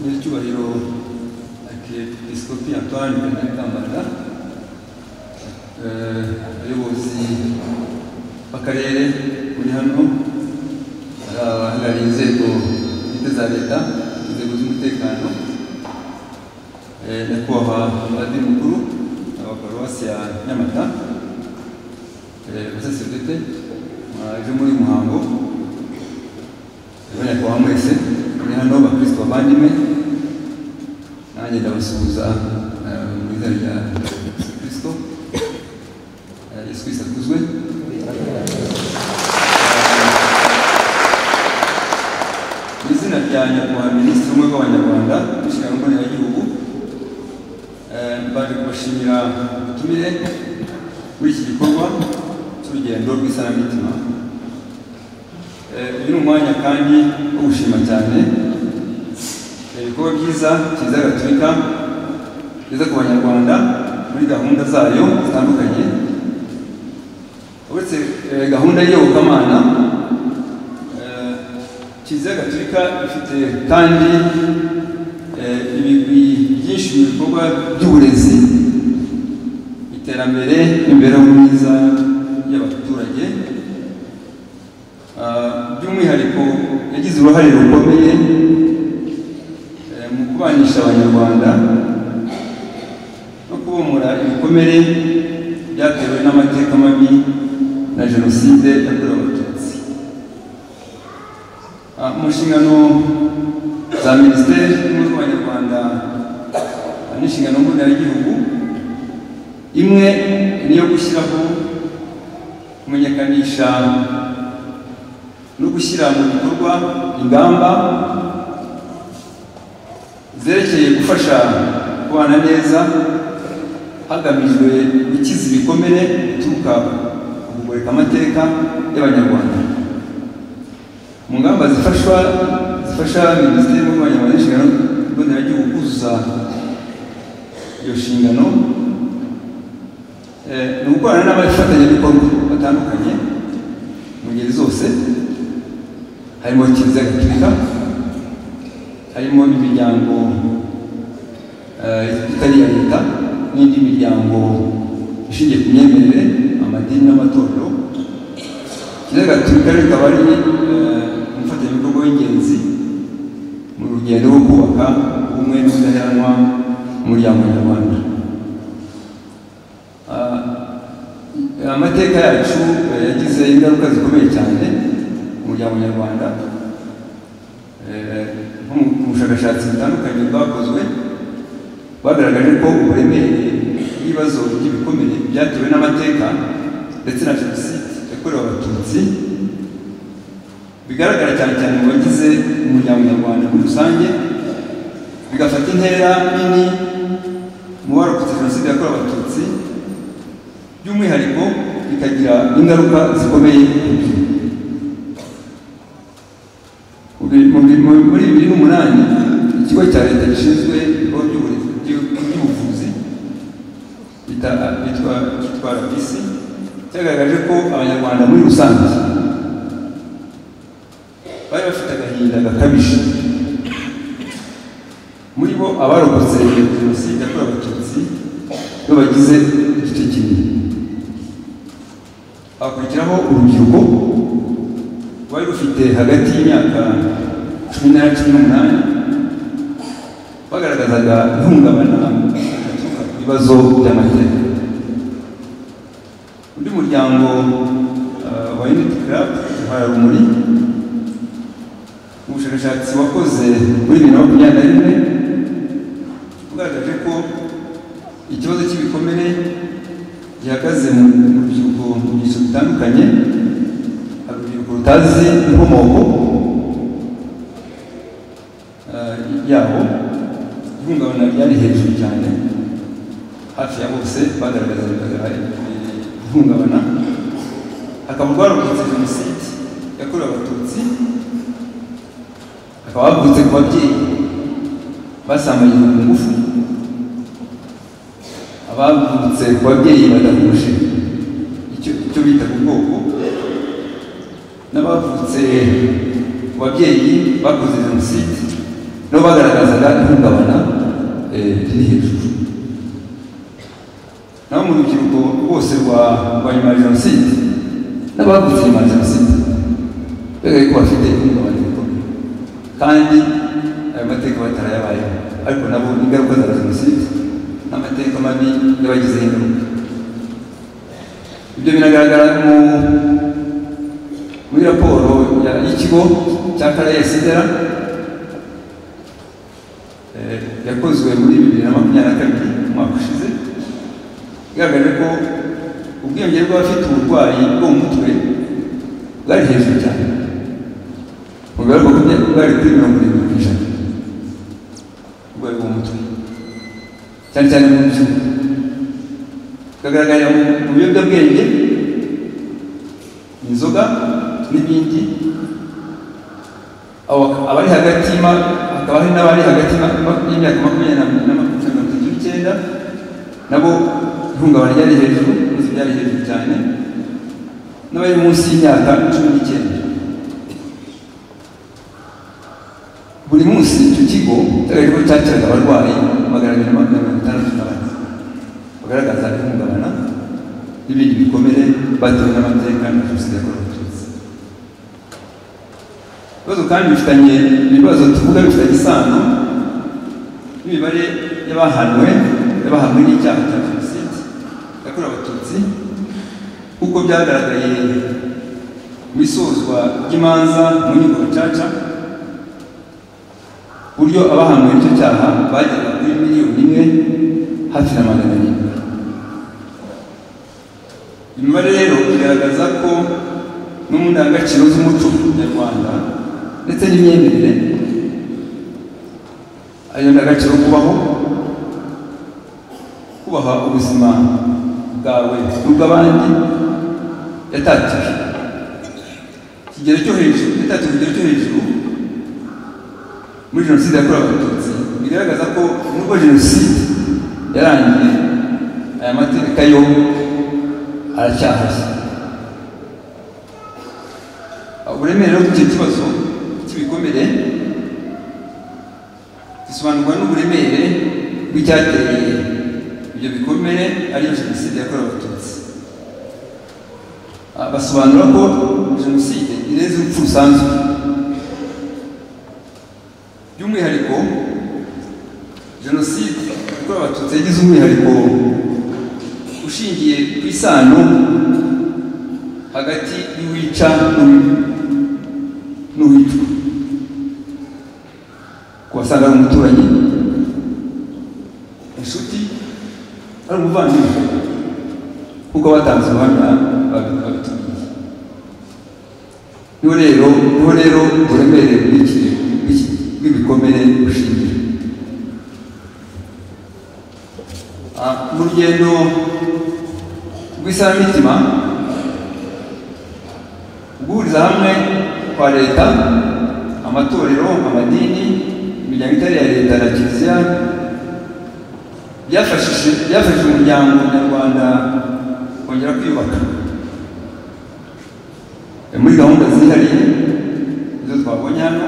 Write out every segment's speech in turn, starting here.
n'icyubahiro Arkiyepiskopi Antoine Benedambanda abayobozi b'akarere muri hano abahagarariye inzego bwite za leta inzego z'umutekano nyakubahwa amadini mukuru abaparuwasi ya nyamata abasaseredete mwaje muri uyu muhango abanyakubahwa mwese muri hano bakristo bavandimwe nanjye ndabasuhuza eh, mu izina rya kristo Eh, yesu kristo akuzwe mu izina rya nyakubahwa minisitiri w'ubumwe bw'abanyarwanda inshingano mboneragihugu Eh, mbaje kubashimira ubutumire muri iki gikorwa cy'urugendo rw'isanamitima Eh, uyu ni umwanya kandi wo gushima cyane eh, ibikorwa byiza kiliziya gatolika igeza ku banyarwanda muri gahunda zayo zitandukanye uretse eh, gahunda y'iyobokamana eh, kiliziya gatolika ifite kandi eh, ibigwi byinshi mu bikorwa by'uburezi iterambere n'imibereho myiza y'abaturage Ah, by'umwihariko yagize uruhare rukomeye eh, mu kubanisha abanyarwanda no kubomora ibikomere byatewe n'amateka mabi na jenoside yakorewe abatutsi Ah, mu nshingano za minisiteri y'ubumwe bw'abanyarwanda ah, n'inshingano mboneragihugu imwe ni iyo gushyiraho kumenyekanisha no gushyira mu bikorwa ingamba zerekeye gufasha kubana neza hagamijwe gukiza ibikomere bituruka ku kugoreka amateka y'abanyarwanda mu ngamba zifashwa zifasha minisiteri y'ubumwe bw'abanyarwanda n'inshingano mboneragihugu kuzuza iyo nshingano eh, ni ugukorana n'abafatanyabikorwa batandukanye mu ngeri zose harimo kiliziya gatolika harimo imiryango eh, itari iya leta n'indi miryango ishingiye ku myemerere amadini n'amatorero kiliziya gatolika rero ikaba ari eh, umufatanyabikorwa w'ingenzi mu rugendo rwo kubaka ubumwe n'ubudaheranwa mu muryango nyarwanda Ah, amateka yacu eh, yagize ingaruka zikomeye cyane umuryango nyarwanda Eh, nko mu mu bushakashatsi butandukanye bwakozwe bagaragaje ko uburemere bw'ibibazo by'ibikomere byatewe n'amateka ndetse na jenoside yakorewe abatutsi bigaragara cyane cyane mu bagize umuryango nyarwanda muri rusange bigafata intera nini mu barokotse jenoside yakorewe abatutsi by'umwihariko bikagira ingaruka zikomeye ku rubyiruko muri bibiri n'umunani ikigo cya leta gishinzwe ibikorwa by'uburezi by'ubuvuzi bita- bitwa cyitwa RBC cyagaragaje ko abanyarwanda muri rusange bari bafite agahinda gakabije muri bo abarokotse jenoside yakorewe abatutsi bo bagize igice kinini hakurikiraho urubyiruko rwari rufite hagati y'imyaka cumi na cumi n'umunani bagaragazaga ihungabana rituruka ku bibazo by'amateka undi muryango eh, wa unity club uhaye rumuri mu bushakashatsi wakoze muri bibiri na makumyabiri na rimwe ugaragaje ko ikibazo cy'ibikomere gihagaze mu mu rubyiruko mu byiciro bitandukanye hari urubyiruko rutazi inkomoko eh, yabo ihungabana ryari hejuru cyane hafi ya bose bagaragazaga ihungabana hakaba rwarokotse jenoside yakorewe abatutsi hakaba havutse ku babyeyi basambanyijwe ku ngufu abavutse ku babyeyi badahuje icyo icyo bita ku bwoko n'abavutse ku babyeyi bakoze jenoside nabo bagaragaza ihungabana eh, riri hejuru naho mu rubyiruko rwose rwa rwa nyuma ya jenoside n'abavutse nyuma ya jenoside bigaragaye ko bafite ihungabana rikomeye kandi ayo mateka batarayabayeho ariko nabo ingaruka za jenoside n'amateka mabi yabagizeho ingaruka ibyo binagaragara mu muri raporo ya- y'ikigo cya karayesi dera eh, yakozwe muri bibiri na makumyabiri na kabiri umwaka ushize igaragaje ko ubwiyongere bw'abafite uburwayi bwo mu mutwe bwari hejuru cyane mu bwari bwari kuri mirongo irindwi ku ijana uburwayi bwo mu mutwe cyane cyane mu byuma bikagaragarira mu- mu biyobyabwenge inzoga n'ibindi Abo- abari hagati y'ima- hakaba hari n'abari hagati y'ima- y'imyaka makumyabiri na na makumyabiri na mirongo itatu n'icyenda nabo ihungabana ryari hejuru ibibazo byari hejuru cyane n'abari munsi y'imyaka cumi n'icyenda buri munsi icyo kigo cyari ko cyakiraga abarwayi magana abiri na makumyabiri na batandatu na bane bagaragaza ihungabana n'ibindi bikomere batewe n'amateka na jenoside yakorewe abatutsi ibibazo kandi bifitanye ibibazo tuvuga bifitanye isano n'imibare y'abahanwe y'abahanwe n'icyaha cya jenoside yakorewe abatutsi kuko byagaragaye mu isozwa ry'imanza mu nkiko gacaca uburyo abahanwe n'icyo cyaha bageraga kuri miliyoni imwe hafi na magana arindwi imibare rero igaragaza ko no mu ndangagaciro z'umuco nyarwanda ndetse n'imyemerere ayo ndangagaciro kubaho kubaha ubuzima bwawe n'ubw'abandi yatatiwe ikigero cyo hejuru yatatiwe ikigero cyo hejuru muri jenoside yakorewe abatutsi bigaragaza ko nubwo jenoside yarangiye aya mateka yo aracyahashye uburemere bw'icyo kibazo cy'ibikomere gisobanurwa n'uburemere bw'icyateye ibyo bikomere ariyo jenoside yakorewe abatutsi Ah, basobanura ko jenoside irenze urupfu rusanzwe by'umwihariko jenoside yakorewe abatutsi yagize umwihariko ushingiye ku isano hagati y'uwica n'uwi- n'uwicwa ku wasanga ari umuturanyi inshuti ari umuvandimwe kuko batanze ubuhamya babi- babitumiye niho rero niho rero uburemere bw'iki- bw'iki- bw'ibikomere bushingira Ah, mu rugendo rw'isanamitima guhuriza hamwe kwa leta amatorero amadini imiryango itari iya leta na kiliziya byafashije byafashije umuryango nyarwanda kongera kwiyubaka Eh, muri gahunda zihariye izo twabonye hano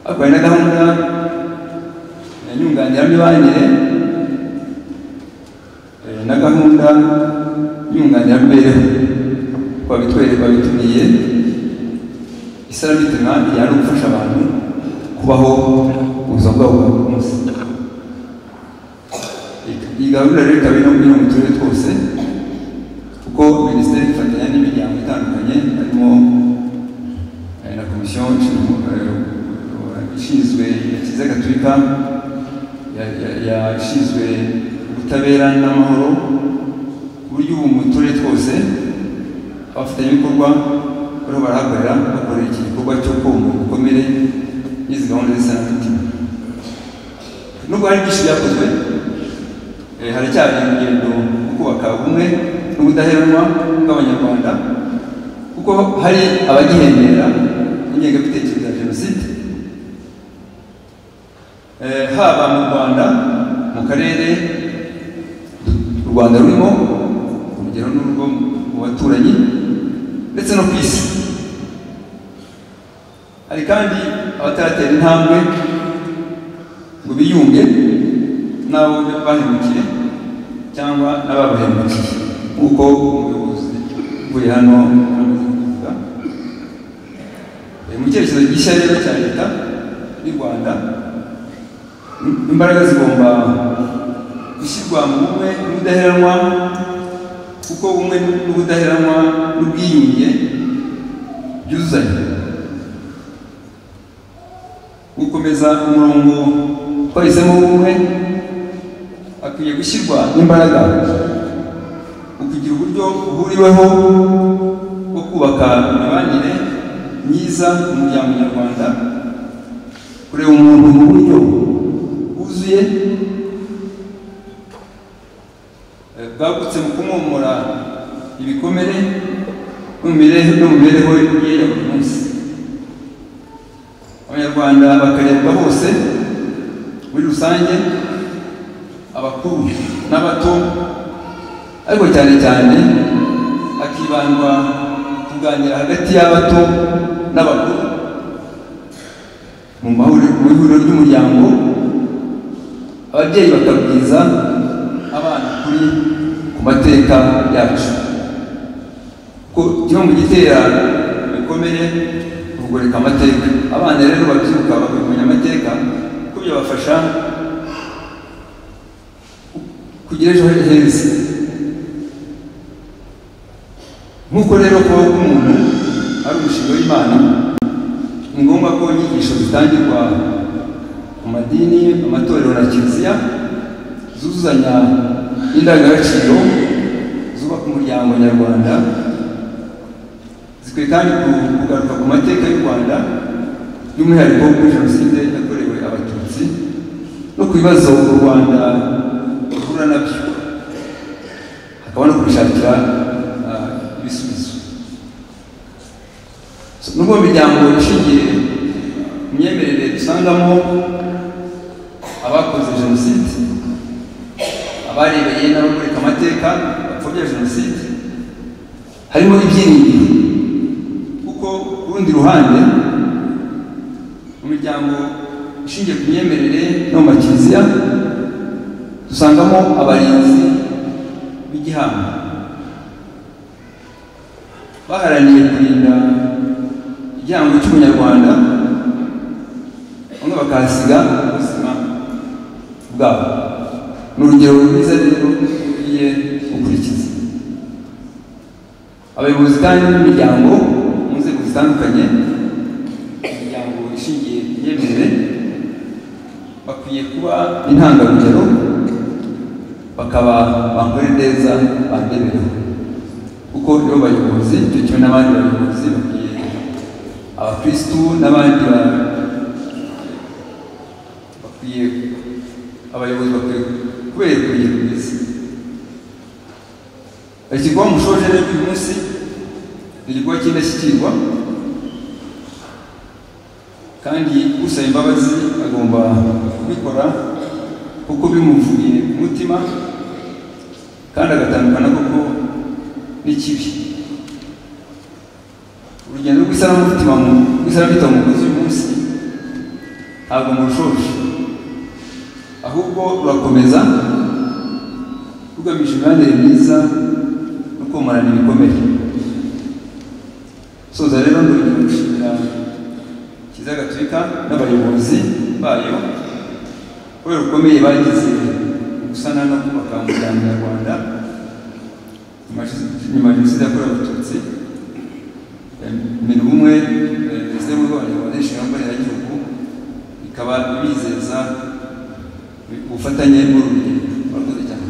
ariko hari na gahunda ya nyunganiramibanire Eh, na gahunda y'umwunganiramubereho babitwereka babitumiye isarabitema yari gufasha abantu kubaho ubuzima bwabo bwa buri munsi Iyi- iyi gahunda rero ikaba iri no muri mu turere twose kuko minisiteri ifatanya n'imiryango itandukanye harimo eh, na komisiyo ishinzwe, eh, ishinzwe kiliziya gatolika ya- ya- yashinzwe ubutabera n'amahoro ku buryo ubu mu turere twose abafatanyabikorwa bariho barahakorera bakorera iki gikorwa cyo kumva ibikomere n'izi gahunda z'isanamitima nubwo hari byinshi byakozwe eh, haracyari urugendo rwo kubaka ubumwe n'ubudaheranwa bw'abanyarwanda kuko hari abagihembera ingengabitekerezo ya jenoside Eh, haba mu rwanda mu karere u rwanda rurimo urugero n'urwo mu baturanyi ndetse no ku isi hari kandi abataratera intambwe biyunge n'abo bahemukire cyangwa n'ababahemukiye nk'uko umuyobozi uvuye hano amaze kuvuga Eh, mu cyerekezo gishya rero cya leta y'u rwanda im- imbaraga zigomba gushyirwa mu bumwe n'ubudaheranwa kuko ubumwe n'ubudaheranwa n'ubwiyunge byuzuzanya gukomeza umurongo twahisemo w'ubumwe akwiye gushyirwa n'imbaraga mu kugira uburyo buhuriweho bwo kubaka imibanire myiza mu muryango nyarwanda kureba umuntu mu buryo bwuzuye eh, bwagutse mu kumomora ibikomere no mu mibereho- no mu mibereho ye ya buri munsi abanyarwanda bakarebwa bose muri rusange abakuru n'abato ariko cyane cyane hakibandwa kuganira hagati y'abato n'abakuru mu mahuriro mu ihuriro ry'umuryango ababyeyi bakabwiza abana kuri ku mateka yacu ko kimwe mu gitera ibikomere ni ukugoreka amateka abana rero babyibuka bakamenya amateka kuko byabafasha kugira ejo heza nk'uko rero kuba k'umuntu ari umushinga w'imana ni ngombwa ko inyigisho zitangirwa mu madini amatorero na kiliziya zuzuzanya indangagaciro zubaka umuryango nyarwanda zikwiye kandi ku- kugaruka ku mateka y'u rwanda by'umwihariko kuri jenoside yakorewe abatutsi no ku bibazo u rwanda ruhura nabyo hakaba no kubishakira ah, ibisubizo So, nubwo imiryango ishingiye ku myemerere dusangamo abakoze jenoside abarebeye n'abakoreka amateka bapfobya jenoside harimo ibyiringiro kuko ku rundi ruhande mu miryango ishingiye ku myemerere no mu makiliziya dusangamo abarinzi b'igihango baharaniye kurinda igihango cy'umunyarwanda bamwe bakahasiga ubuzima bwabo ni urugero rwiza rero ukwiye gukurikiza abayobozi kandi b'imiryango mu nzego zitandukanye imiryango ishingiye ku myemerere bakwiye kuba intangarugero bakaba bakora neza bandebereho kuko iyo bayobozi icyo kimwe n'abandi bayobozi bakwiye abakirisitu n'abandi ba- bakwiye abayobozi bakwiye kubereka urugero rwiza igikorwa mushoje rero uyu munsi ni igikorwa cy'indashyikirwa kandi usaba imbabazi agomba kubikora kuko bimuvuye ku mutima kandi agatandukana koko n'ikibi urugendo rw'isanamutima mu- rw'isanamitima mukoze uyu munsi ntabwo murushoje ahubwo rurakomeza rugamije imibanire myiza no komarana ibikomere soza rero ndongera gushimira kiliziya gatolika n'abayobozi bayo kubera ubukomeye bagize mu gusana no kubaka umuryango nyarwanda nyuma ya jenoside- nyuma ya jenoside yakorewe abatutsi mena ubumwe perezida w'urwego rw'abanyarwanda inshinga mboneragihugu ikaba ibizeza ubufatanye n'urubyiruko murakoze cyane